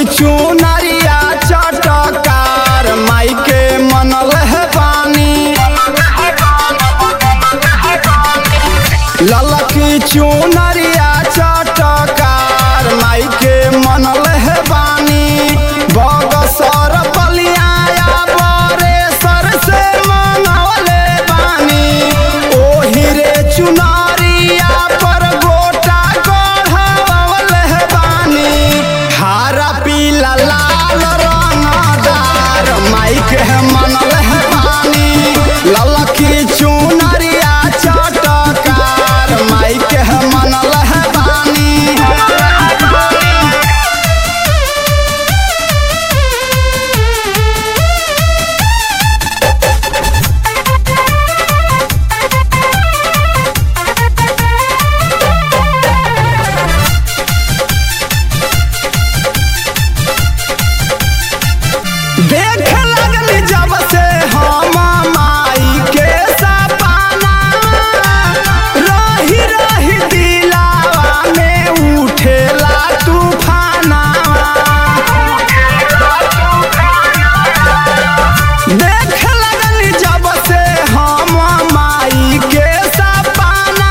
चुनरिया चटकार माई के मनल है पानी ललकी चुनरिया चटकार माई के मनल है बानी बगसर बलियाया बरेसर से मनवले बानी ओही रे चुनरिया पर गोटा गढ़वले है बानी हरा पीला लाल रंगदार माई के मनल है बानी ललकी चुनरिया चटकार माई के मनल है बानी देख लगनी जब से हम माई के सपना रही रही दिलावा में उठेला तूफाना देख लगनी जब से हम माई के सपना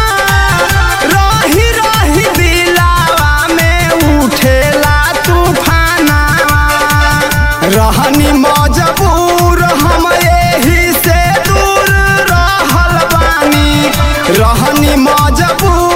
रही रही दिलावा में उठेला तूफाना रहनी मजबूर हम एही से दूर रहल बानी रहनी मजबूर